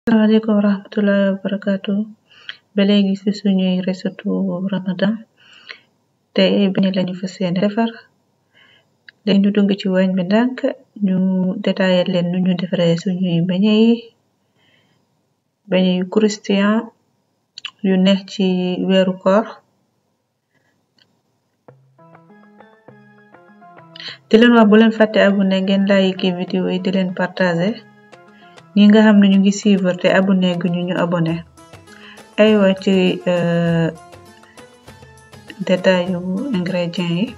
Assalamualaikum warahmatullahi wabarakatuh ba léegi ci suñuy resetu ramadan tey beñe lañu fas yéene defar léegi ñu dugg ci waañ bi ndànk ñu détaillé leen nu ñu defaree suñuy beñe yi beñe yu christian yu neex ci weeru koor di leen wax bu leen fàtte abonné ngeen like vidéo yi di leen partagé ñi nga xam ne ñu ngi suivre te abonné gu ñu ñu abonné aywa ci détail yu ingrédients yi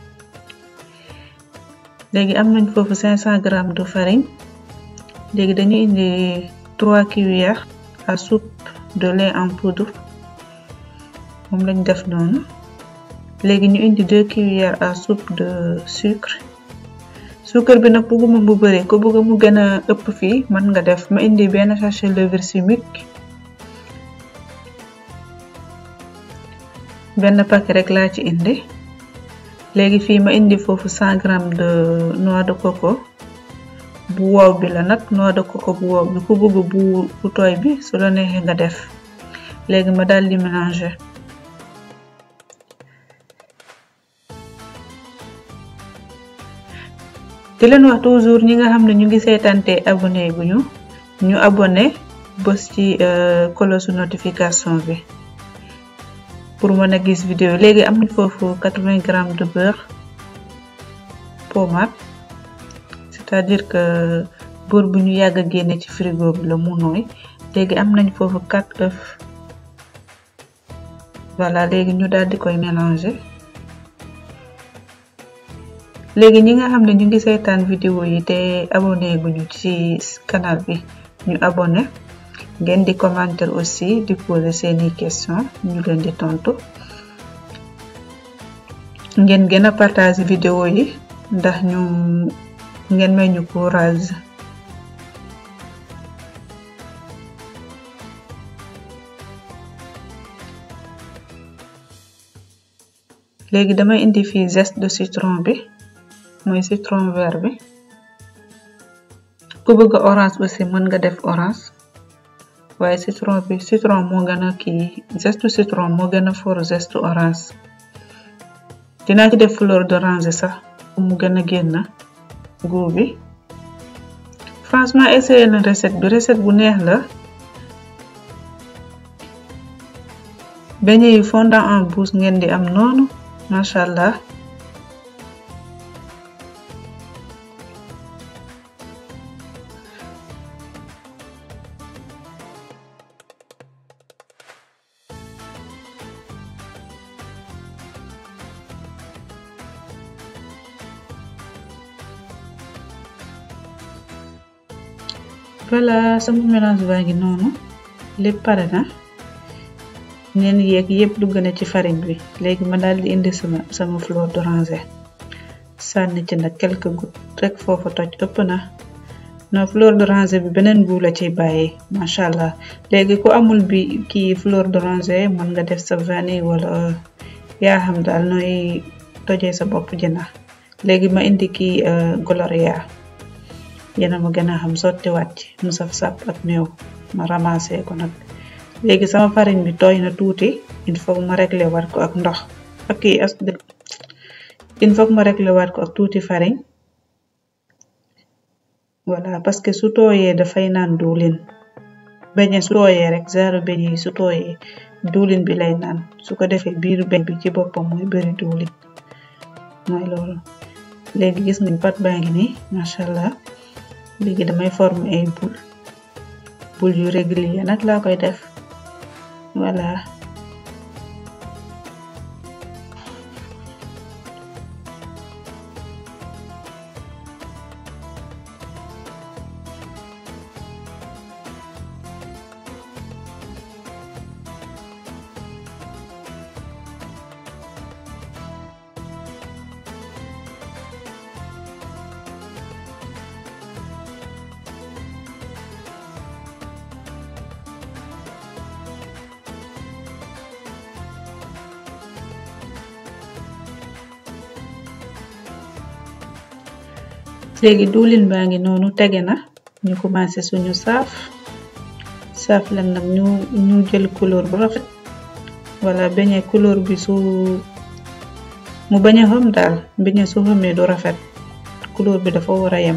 léegi am nañ foofu 500 grammes de farine léegi dañu indi 3 cuillères à soupe de lait en poudre moom lañ def noonu léegi ñu indi 2 cuillères à soupe de sucre suukar bi nag bëgguma mu bëri ko bëgg mu gën a ëpp fii mën nga def ma indi benn sachet levure chimique benn paquet rek laa ci indi léegi fii ma indi foofu 100 grammes de noix de coco bu wow bi la nag noix de coco bu wow bi ku bëgg bu bu tooy bi su la neexee nga def léegi ma daal di mélanger di leen wax toujours ñi nga xam ne ñu ngi seetante abonné guñu ñu abonné bës ci cloche notification bi pour mën a gis vidéo léegi am nañ foofu 80 grammes de beurre pommade c'est-à-dire que beurre bu ñu yàgg a génne ci frigo bi la mu nooy léegi am nañ foofu 4 œufs voilà léegi ñu daal di koy mélanger léegi ñi nga xam ne ñu ngi seetaan vidéo yi te abonné guñu ci canal bi ñu abonné ngeen di commenter aussi di poser seeni question ñu leen di tontu ngeen gën a partager vidéo yi ndax ñu ngeen may ñu courage léegi damay indi fii zeste de citron bi mooy citron vert bi ku bëgg orange aussi mën nga def orange waaye citron bi citron moo gën a kii zeste citron moo gën a fort zeste orange dinaa ci def fleur d'oranger sax mu gën a génn goût bi franchement essayé na recette bi recette bu neex la beñe yi fondant en bouche ngeen di am noonu macha allah voilà sama mélange baa ngi noonu lépp pare na neen yeeg yëpp dugg na ci farine bi léegi ma daal di indi sama sama fleur d'oranger sànni ci nag quelques gouttes rek foofu toj ëpp na non fleur d'oranger bi beneen goût la ciy bàyyi macha allah léegi ku amul bi kii fleur d'oranger mën nga def sa vanille wala yaa xam daal nooy tojee sa bopp jëna léegi ma indi kii gloria yéena ma gën a xam sotti wàcc mu saf sap ak meew ma ramassé ko nag léegi sama farine bi tooy na tuuti il faut ma régler waat ko ak ndox ak kii as il faut ma régler waat ko ak tuuti farine voilà parce que su tooyee dafay naan diwlin beñe su tooyee rek zaaru beñe yi su tooyee diwlin bi lay naan su ko defee biiru beñ bi ci boppam mooy bëri diwlin mooy loolu léegi gis nañ pat baa ngi nii macha allah léegi damay former ay boule boule yu régulier nag laa koy def voilà léegi diwlin baa ngi noonu tege na ñu commencé suñu saaf saaf leen nag ñu ñu jël couleur bu rafet wala beñe couleur bi su mu bañ a xam daal beñe su xamee du rafet couleur bi dafa war a yem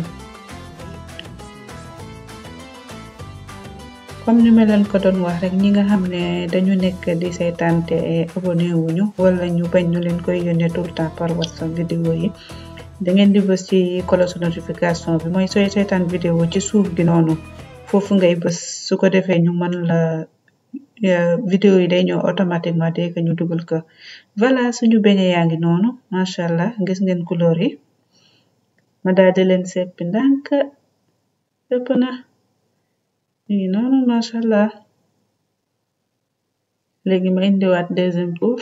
comme ñu ma leen ko doon wax rek ñi nga xam ne dañu nekk di seetaan te abonné wuñu wala ñu bañ ñu leen koy yónnee tout le temps par whatsapp vidéo yi da ngeen di bës ci cloche notification bi mooy sooy seetaan vidéo ci suuf gi noonu foofu ngay bës su ko defee ñu mën la vidéo yi day ñëw automatiquement dès que ñu dugal ko voilà suñu beñe yaa ngi noonu macha allah gis ngeen couleur yi ma daal di leen seppi ndànk sëpp na ñu ngi noonu macha allah léegi ma indiwaat deuxième tour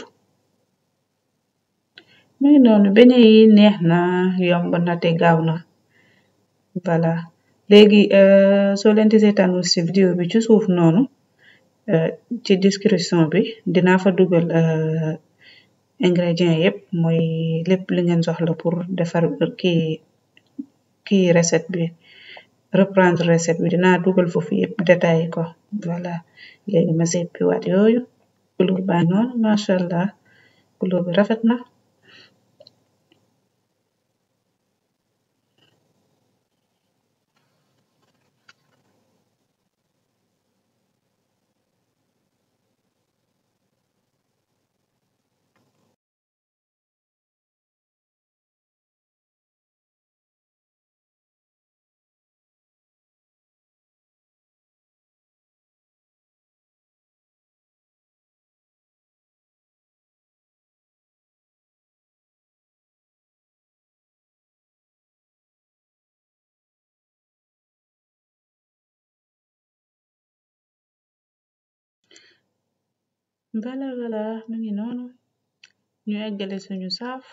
mu ngi noonu beñe yi neex na yomb na te gaaw na voilà léegi soo leen di seetaanul ci vidéo bi ci suuf noonu ci description bi dinaa fa dugal ingrédients yépp mooy lépp li ngeen soxla pour defar kii kii recette bi reprendre recette bi dinaa dugal foofu yépp détaillé ko voilà léegi ma seppi waat yooyu couleur baa noonu macha allah couleur bi rafet na voilà voilà mu ngi noonu ñu eggale suñu saaf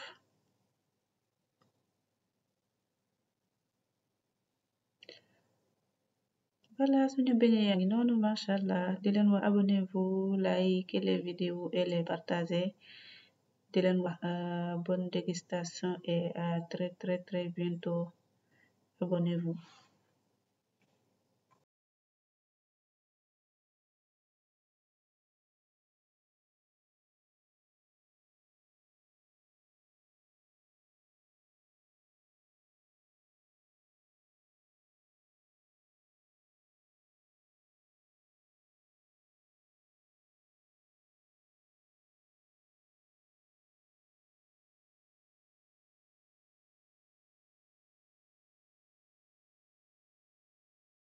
voilà suñu beñe yaa ngi noonu macha allah di leen wax abonnez-vous like les vidéos et les partager di leen wax bonne dégustation et à très très très bientôt abonnez-vous